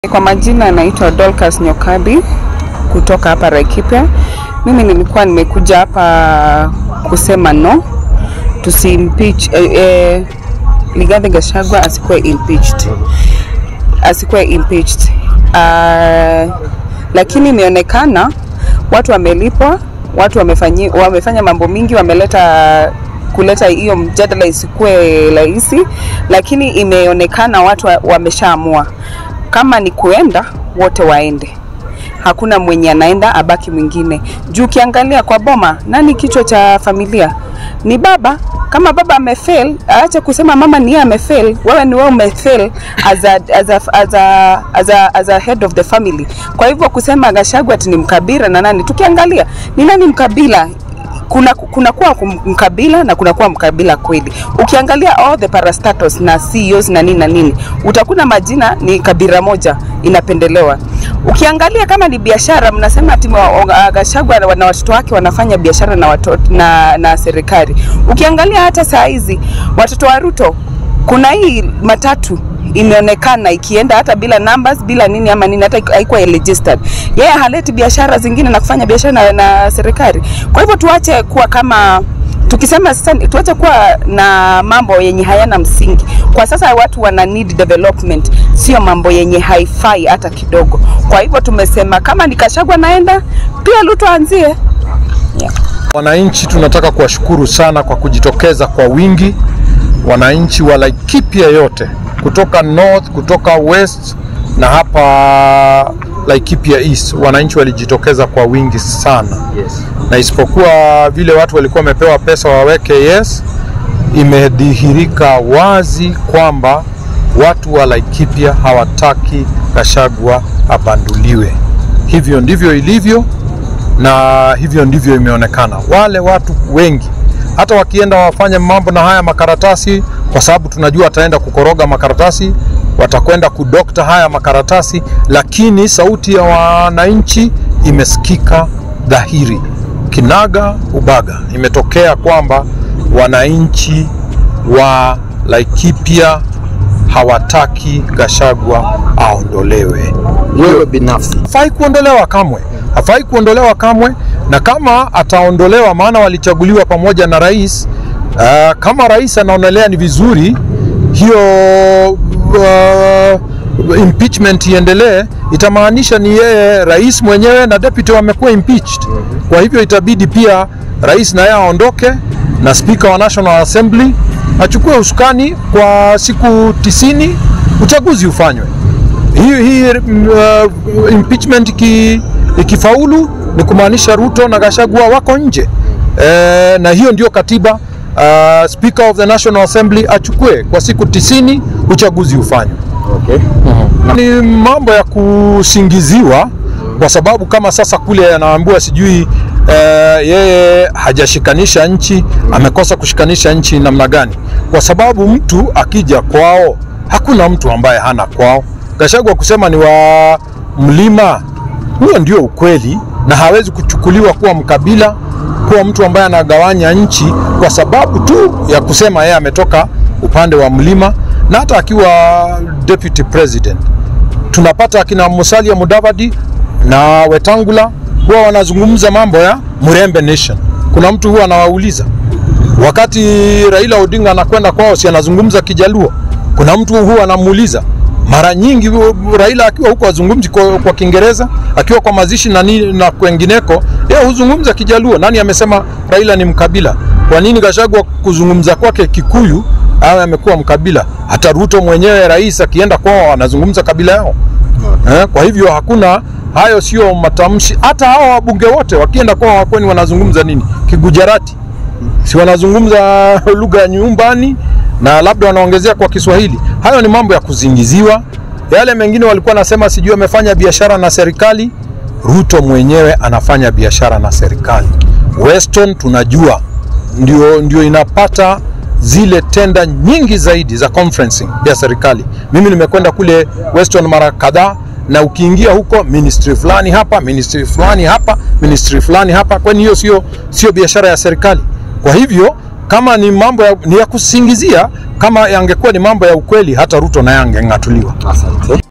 Kwa majina naitwa Dorcas Nyokabi kutoka hapa Laikipia. Mimi nilikuwa nimekuja hapa kusema no tusimpeach eh, eh, Rigathi Gachagua asikuwe impeached, asikuwe impeached. Uh, lakini imeonekana watu wamelipwa, watu wamefanyi, wamefanya mambo mingi, wameleta kuleta hiyo mjadala isikuwe rahisi, lakini imeonekana watu wa- wameshaamua kama ni kuenda wote waende, hakuna mwenye anaenda abaki mwingine. Juu ukiangalia kwa boma, nani kichwa cha familia? Ni baba. Kama baba amefail, aache kusema mama ni yeye amefail. Wewe ni wewe umefail as a, as a, as a, as a, as a head of the family. Kwa hivyo kusema Gachagua ati ni mkabila na nani, tukiangalia ni nani mkabila kuna kuna kuwa kum- mkabila na kuna kuwa mkabila kweli. Ukiangalia all the parastatus na CEOs na nini na nini, utakuta majina ni kabila moja inapendelewa. Ukiangalia kama ni biashara, mnasema ati wa- wa- Gachagua na na watoto wake wanafanya biashara na watoto na, na serikali. Ukiangalia hata saa hizi watoto wa Ruto, kuna hii matatu imeonekana ikienda hata bila numbers bila nini ama nini, hata haikuwa registered. Yeye haleti biashara zingine na kufanya biashara na, na serikali. Kwa hivyo tuache kuwa kama tukisema sasa, tuache kuwa na mambo yenye hayana msingi. Kwa sasa watu wana need development, sio mambo yenye haifai hata kidogo. Kwa hivyo tumesema kama ni Gachagua naenda, pia Ruto anzie. Wananchi tunataka kuwashukuru sana kwa kujitokeza kwa wingi, wananchi wa Laikipia yote kutoka north, kutoka west na hapa Laikipia east, wananchi walijitokeza kwa wingi sana Yes. na isipokuwa vile watu walikuwa wamepewa pesa waweke yes, imedhihirika wazi kwamba watu wa Laikipia hawataki Gachagua abanduliwe. Hivyo ndivyo ilivyo na hivyo ndivyo imeonekana. Wale watu wengi hata wakienda wafanye mambo na haya makaratasi, kwa sababu tunajua ataenda kukoroga makaratasi, watakwenda kudokta haya makaratasi, lakini sauti ya wananchi imesikika dhahiri, kinaga ubaga. Imetokea kwamba wananchi wa Laikipia hawataki Gachagua aondolewe Wewe binafsi hafai kuondolewa kamwe, hafai kuondolewa kamwe. Na kama ataondolewa, maana walichaguliwa pamoja na rais uh, kama rais anaonelea ni vizuri hiyo uh, impeachment iendelee, itamaanisha ni yeye rais mwenyewe na deputy wamekuwa impeached. Kwa hivyo itabidi pia rais na yeye aondoke na speaker wa National Assembly achukue usukani kwa siku tisini, uchaguzi ufanywe hii, hii uh, impeachment iki, ikifaulu ni kumaanisha Ruto na Gachagua wako nje e, na hiyo ndio katiba. Uh, Speaker of the National Assembly achukue kwa siku tisini, uchaguzi ufanywe. okay. Ni mambo ya kusingiziwa kwa sababu kama sasa kule anaambiwa sijui eh, yeye hajashikanisha nchi, amekosa kushikanisha nchi namna gani? Kwa sababu mtu akija kwao, hakuna mtu ambaye hana kwao. Gachagua kusema ni wa mlima, huo ndio ukweli, na hawezi kuchukuliwa kuwa mkabila, kuwa mtu ambaye anagawanya nchi kwa sababu tu ya kusema yeye ametoka upande wa mlima, na hata akiwa deputy president tunapata akina Musalia Mudavadi na Wetangula huwa wanazungumza mambo ya Murembe Nation. Kuna mtu huwa anawauliza wakati Raila Odinga anakwenda kwao, si anazungumza Kijaluo? Kuna mtu huwa anamuuliza mara nyingi hu- Raila akiwa huko azungumzi kwa, kwa Kiingereza, akiwa kwa mazishi na, ni, na kwengineko yeye huzungumza Kijaluo. Nani amesema Raila ni mkabila? Kwa nini Gachagua kuzungumza kwake Kikuyu awe amekuwa mkabila? Hata Ruto mwenyewe rais akienda kwao anazungumza kabila yao. Eh, kwa hivyo hakuna hayo, sio matamshi. Hata hao wabunge wote wakienda kwao wakweni wanazungumza nini? Kigujarati, si wanazungumza lugha ya nyumbani na labda wanaongezea kwa Kiswahili. Hayo ni mambo ya kuzingiziwa. Yale mengine walikuwa nasema sijui amefanya biashara na serikali. Ruto mwenyewe anafanya biashara na serikali. Weston tunajua ndio, ndio inapata zile tenda nyingi zaidi za conferencing ya serikali. Mimi nimekwenda kule Weston mara kadhaa, na ukiingia huko ministry fulani hapa, ministry fulani hapa, ministry fulani hapa, kwani hiyo sio sio biashara ya serikali? Kwa hivyo kama ni mambo ya, ni ya kusingizia, kama yangekuwa ni mambo ya ukweli, hata Ruto naye angeng'atuliwa. Asante.